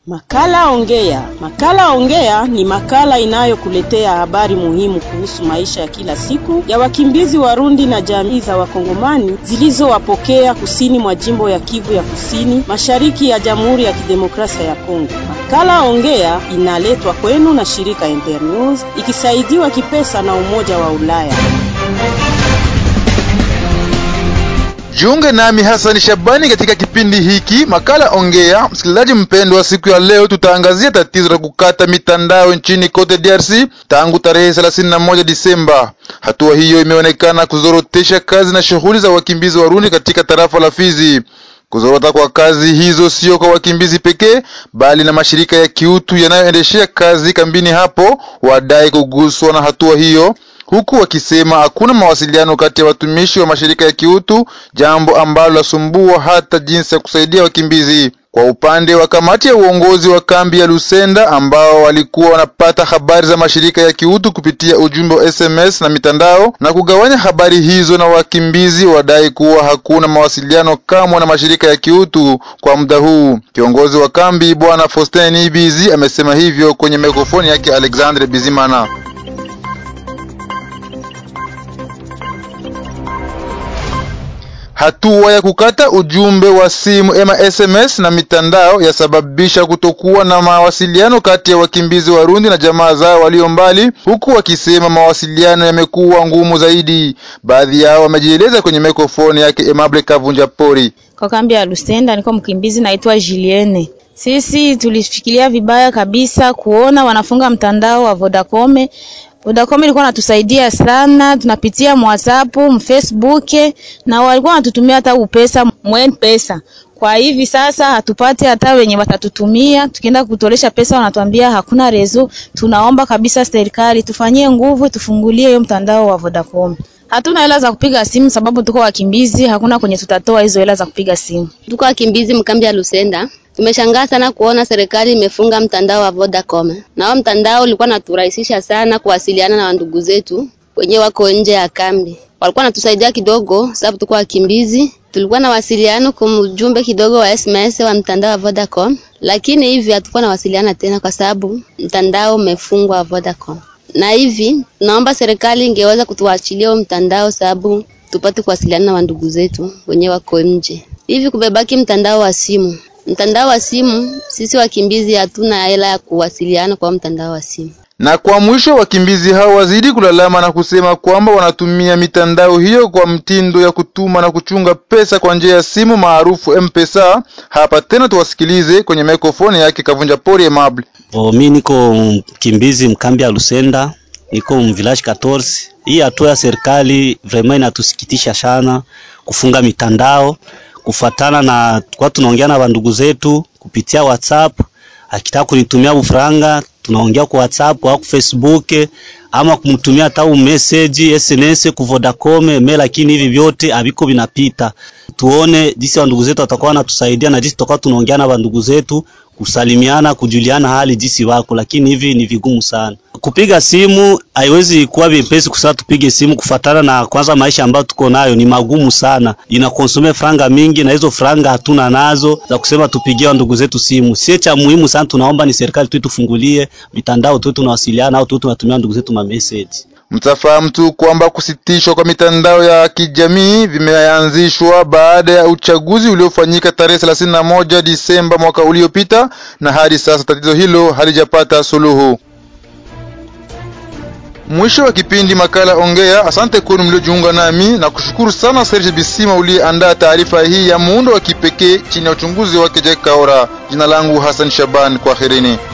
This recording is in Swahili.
Makala Ongea. Makala Ongea ni makala inayokuletea habari muhimu kuhusu maisha ya kila siku ya wakimbizi Warundi na jamii za Wakongomani zilizowapokea kusini mwa jimbo ya Kivu ya Kusini, mashariki ya Jamhuri ya Kidemokrasia ya Kongo. Makala Ongea inaletwa kwenu na shirika Internews ikisaidiwa kipesa na Umoja wa Ulaya. Jiunge nami Hassan Shabani katika kipindi hiki makala Ongea. Msikilizaji mpendwa, siku ya leo tutaangazia tatizo la kukata mitandao nchini kote DRC tangu tarehe 31 Disemba. Hatua hiyo imeonekana kuzorotesha kazi na shughuli za wakimbizi Warundi katika tarafa la Fizi. Kuzorota kwa kazi hizo sio kwa wakimbizi pekee, bali na mashirika ya kiutu yanayoendeshea kazi kambini hapo wadai kuguswa na hatua hiyo huku wakisema hakuna mawasiliano kati ya watumishi wa mashirika ya kiutu, jambo ambalo lasumbua hata jinsi ya kusaidia wakimbizi. Kwa upande wa kamati ya uongozi wa kambi ya Lusenda ambao walikuwa wanapata habari za mashirika ya kiutu kupitia ujumbe wa SMS na mitandao na kugawanya habari hizo na wakimbizi, wadai kuwa hakuna mawasiliano kamwe na mashirika ya kiutu kwa muda huu. Kiongozi wa kambi Bwana Faustin Nibizi amesema hivyo kwenye mikrofoni yake Alexandre Bizimana. Hatua ya kukata ujumbe wa simu ama SMS na mitandao yasababisha kutokuwa na mawasiliano kati ya wakimbizi Warundi na jamaa zao walio mbali, huku wakisema mawasiliano yamekuwa ngumu zaidi. Baadhi yao wamejieleza kwenye mikrofoni yake Emable Kavunja Pori. Kwa kambi ya Lusenda niko mkimbizi naitwa Julienne. Sisi tulifikiria vibaya kabisa kuona wanafunga mtandao wa Vodacom Vodacom ilikuwa natusaidia sana, tunapitia WhatsApp, Facebook na walikuwa wanatutumia hata upesa mwen pesa. Kwa hivi sasa hatupati hata wenye watatutumia, tukienda kutolesha pesa wanatuambia hakuna rezo. Tunaomba kabisa serikali tufanyie nguvu, tufungulie hiyo mtandao wa Vodacom. Hatuna hela za kupiga simu sababu tuko wakimbizi, hakuna kwenye tutatoa hizo hela za kupiga simu. Tuko wakimbizi mkambi ya Lusenda. Tumeshangaa sana kuona serikali imefunga mtandao wa Vodacom. Na huo mtandao ulikuwa naturahisisha sana kuwasiliana na ndugu zetu wenye wako nje ya kambi. Walikuwa natusaidia kidogo sababu tuko wakimbizi. Tulikuwa na wasiliano kwa ujumbe kidogo wa SMS wa mtandao wa Vodacom, lakini hivi hatukuwa na wasiliana tena kwa sababu mtandao umefungwa wa Vodacom. Na hivi naomba serikali ingeweza kutuachilia huo mtandao sababu tupate kuwasiliana na ndugu zetu wenye wako nje. Hivi kumebaki mtandao wa simu mtandao wa simu, sisi wakimbizi hatuna hela ya kuwasiliana kwa mtandao wa simu. Na kwa mwisho, wakimbizi hao wazidi kulalama na kusema kwamba wanatumia mitandao hiyo kwa mtindo ya kutuma na kuchunga pesa kwa njia ya simu maarufu M-Pesa. Hapa tena tuwasikilize kwenye mikrofoni yake Kavunja Pori Emable. Oh, mi niko mkimbizi mkambi ya Lusenda, niko mvillage 14. Hii hatua ya serikali vraiment inatusikitisha sana kufunga mitandao kufatana na kwa tunaongea na bandugu zetu kupitia WhatsApp, akitaka kunitumia ufranga tunaongea kwa WhatsApp au Facebook ama kumtumia hata message SNS ku Vodacom me, lakini hivi vyote haviko vinapita. Tuone jinsi bandugu zetu watakuwa wanatusaidia na jinsi tutakuwa tunaongea na bandugu zetu kusalimiana, kujuliana hali jinsi wako, lakini hivi ni vigumu sana. Kupiga simu haiwezi kuwa vyepesi kusema tupige simu, kufatana na kwanza maisha ambayo tuko nayo ni magumu sana, inakonsome franga mingi, na hizo franga hatuna nazo za kusema tupigie ndugu zetu simu. Sie cha muhimu sana, tunaomba ni serikali tu tufungulie mitandao tu tunawasiliana au tu tunatumia ndugu zetu ma message. Mtafahamu tu kwamba kusitishwa kwa mitandao ya kijamii vimeanzishwa baada ya uchaguzi uliofanyika tarehe 31 Disemba mwaka uliopita, na hadi sasa tatizo hilo halijapata suluhu. Mwisho wa kipindi makala Ongea. Asante kwenu mliojiunga nami na kushukuru sana Serge Bisima uliyeandaa taarifa hii ya muundo wa kipekee chini ya uchunguzi wake Jack Kaora. Jina langu Hassan Shaban, kwaherini.